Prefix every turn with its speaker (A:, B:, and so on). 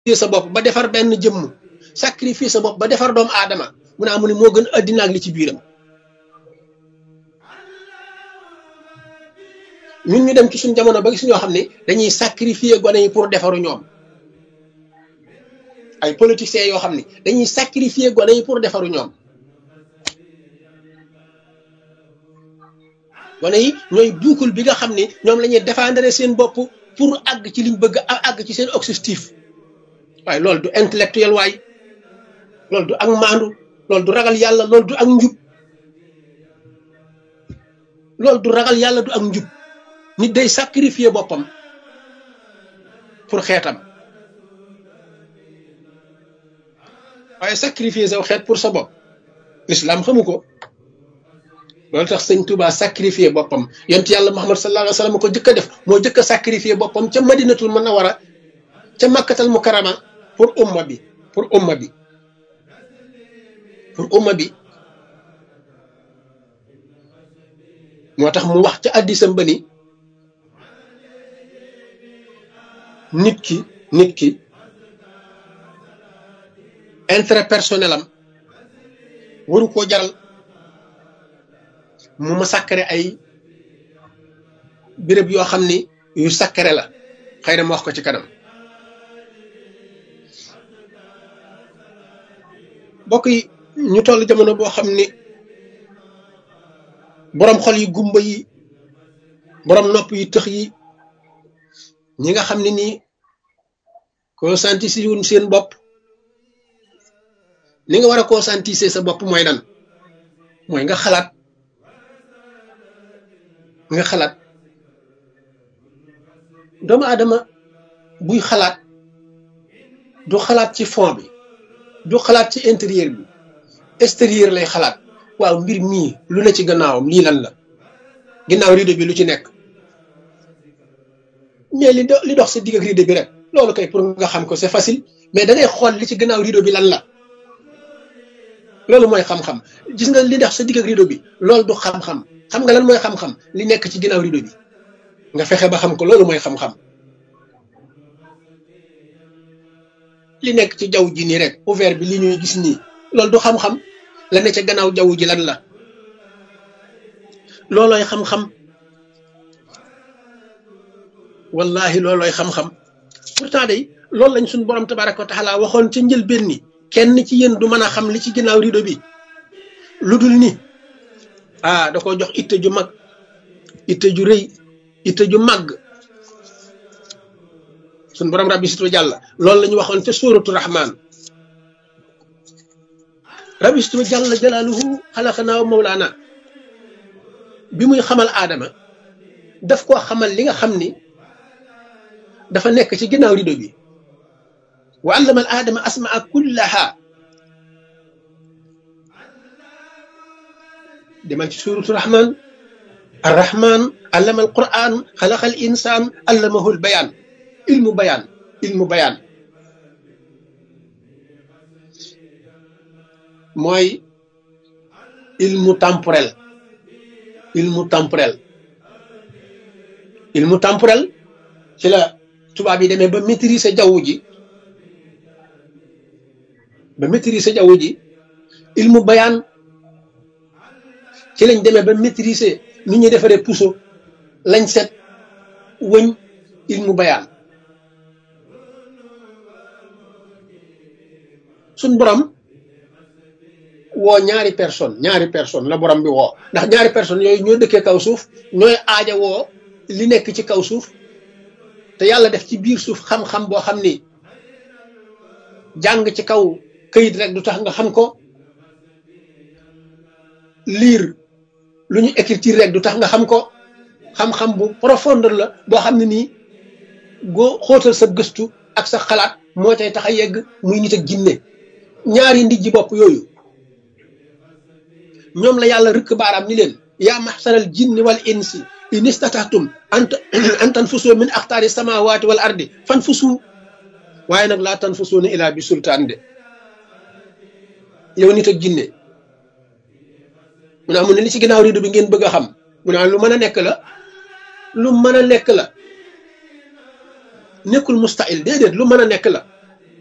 A: sacrifier sa bopp ba defar benn jëmm sacrifier sa bopp ba defar doomu aadama mu ne amu ne moo gën addina ak li ci biiram ñun ñu dem ci suñ jamono ba gis ñoo xam ne dañuy sacrifier gone yi pour defaru ñoom ay politiciens yoo xam ne dañuy sacrifier gone yi pour defaru ñoom gone yi ñooy buukul bi nga xam ne ñoom la ñuy défendre seen bopp pour àgg ci liñ bëgg a àgg ci seen objectif waaye loolu du intellectuel waay loolu du ak maandu loolu du ragal yàlla loolu du ak njub loolu du ragal yàlla du ak njub nit day sacrifier boppam pour xeetam waaye sacrifier saw xeet pour sa bopp l'islam xamu ko loolu tax sëñ Touba sacrifier boppam yont yàlla Muhammad sallallahu alayhi wa sallam ko jëkk a def moo jëkk a sacrifier boppam ca madinatul munawwara ca makkatal mukarrama pour umma bi pour umma bi pour umma bi moo tax mu wax ca addisam ba ni nit ki nit ki intérêt personnel am waru koo jaral mu ma sakkare ay béréb yoo xam ni yu sakkare la xëy na ma wax ko ci kanam bokk yi ñu toll jamono boo xam ni boroom xol yi gumba yi boroom nopp yi tëx yi ñi nga xam ne nii conscientiser wuñ seen bopp ni nga war a conscientiser sa bopp mooy lan mooy nga xalaat nga xalaat doomu aadama buy xalaat du xalaat ci fond bi du xalaat ci intérieur bi extérieur lay xalaat waaw mbir mii lu ne ci gannaawam lii lan la ginnaaw rideau bi lu ci nekk mais li li dox sa digg ak rideau bi rek loolu kay pour nga xam ko c'est facile mais da ngay xool li ci gannaaw rideau bi lan la loolu mooy xam-xam gis nga li dox sa digg ak rideau bi loolu du xam-xam xam nga lan mooy xam-xam li nekk ci ginnaaw rideau bi nga fexe ba xam ko loolu mooy xam-xam li nekk ci jaww ji nii rek ouvert bi li ñuy gis nii loolu du xam-xam la ne ca gannaaw jaww ji lan la loolooy xam-xam wallahi loolooy xam-xam pourtant day loolu lañ suñ borom tabaraka wa taala waxoon ca njëlbéen ni kenn ci yéen du mën a xam li ci ginnaaw rideau bi lu dul ni ah da ko jox itte ju mag itte ju rëy itte ju màgg suñ borom rabbi situ jàlla loolu la ñu waxoon ca suuratu rahman rabbi situ jàlla jalaaluhu xalaqanaa wa mawlaana bi muy xamal aadama daf koo xamal li nga xam ni dafa nekk ci ginnaaw rido bi wa allama al aadama asmaa kullaha demal ci suuratu rahman arrahman allama al quran xalaqa al insaan allamahu al bayaan ilmu bayaan ilmu bayaan mooy ilmu temporel ilmu temporel ilmu temporel ci la tubaab yi demee ba maîtriser jaww ji ba maîtriser jaww ji ilmu bayaan ci lañ demee ba maîtriser nu ñuy defaree puso lañ set wëñ ilmu bayaan suñ borom woo ñaari personne ñaari personne la borom bi woo ndax ñaari personne yooyu ñoo dëkkee kaw suuf ñooy aaja woo li nekk ci kaw suuf te yàlla def ci biir suuf xam-xam boo xam ni jàng ci kaw këyit rek du tax nga xam ko lire lu ñu écriture rek du tax nga xam ko xam-xam bu profondeur la boo xam ne nii goo xóotal sa gëstu ak sa xalaat moo cay tax a yegg muy nit ak jinne ñaari ndijji bopp yooyu ñoom la yàlla rëkk baaraam ni leen yaa maxsaral jinni wal insi in istatahtum an tanfusu min axtaari samawati wal ardi fan fusu waaye nag laa tanfusuuna ilaa bi sultaan de yow nit ak jinne mu ne amu ne li ci ginnaaw rido bi ngeen bëgg a xam mu ne lu mën a nekk la lu mën a nekk la nekkul mustahil déedéet lu mën a nekk la